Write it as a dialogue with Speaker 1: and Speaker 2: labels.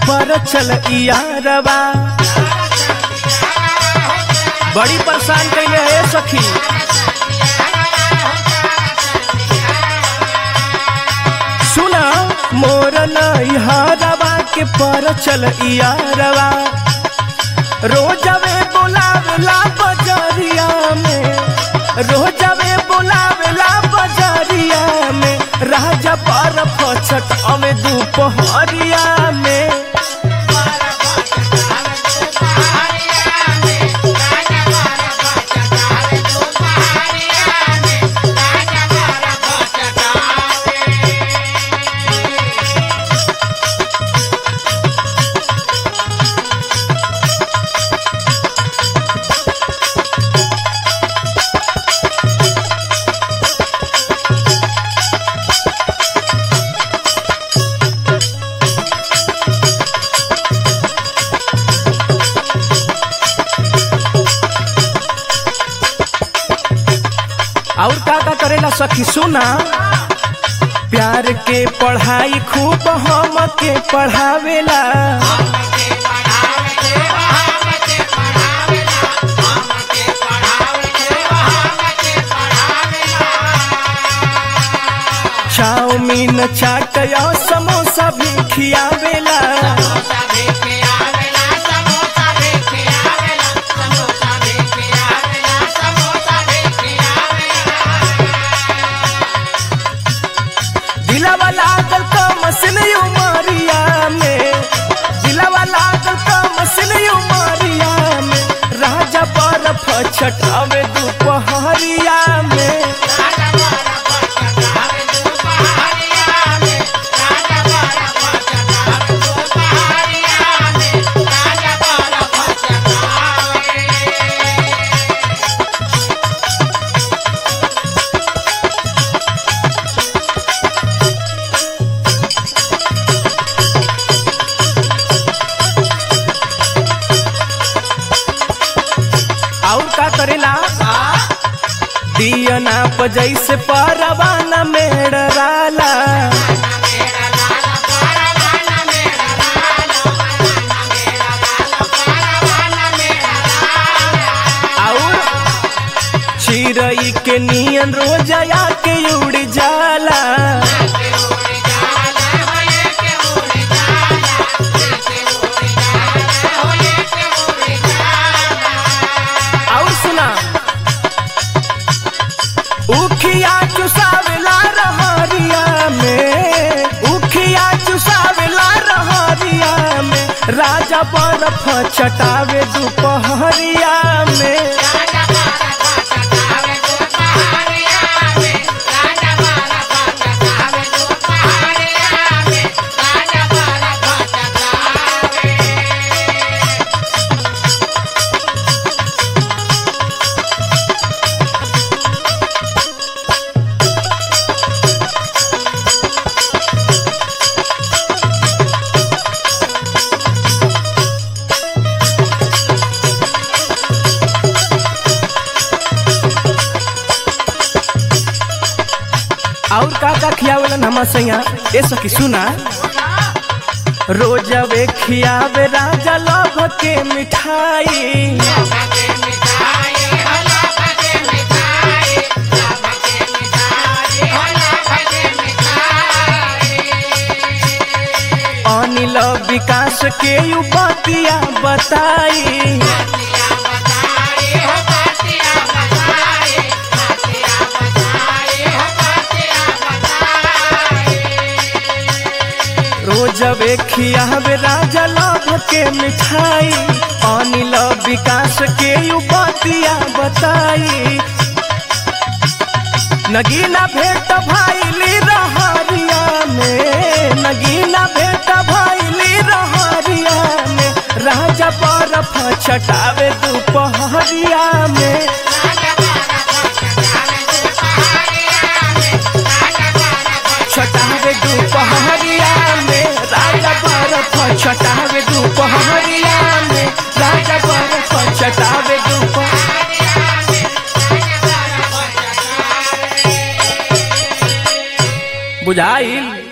Speaker 1: पर चल यारवा बड़ी परेशान कैले है सखी सुना मोर नैहरवा के पर चल यारवा रोजवे बोलावेला बजरिया में रोजवे बोलावेला बजरिया में राजा पर फचट अवे दोपहरिया में और का का करेला सखी सुना प्यार के पढ़ाई खूब हम के पढ़ावेला चाउमीन चाट या समोसा भी खियावेला दिलावा लागल का मसिन उमरिया में दिलावा लागल का मसिन उमरिया में राजा बर्फ छटावे दोपहरिया में और का करेला दियना जैसे परवाना मेड़राला और चिड़ई के नियन रोजया के उड़ जाला और सुना उखिया चुसावेला रहरिया में उखिया चुसावेला रहरिया में राजा बर्फ छटावे दोपहरिया में और का का खियावेलन हमार सैया ए सखी सुना रोजवे खियावे राजा लभ के मिठाई अनिल विकास के यू बतिया बताई रोजवे खियावे राजा लभ के मिठाई अनिल विकास के यू बतिया बताई नगीना भेट भाईली रहरिया में नगीना भेट भाईली रहरिया में राजा बर्फ छटावे दोपहरिया में छटावे दोपहरिया में राजा बर्फ छटावे दोपहरिया में राजा बर्फ छटावे दोपहरिया बुझाइल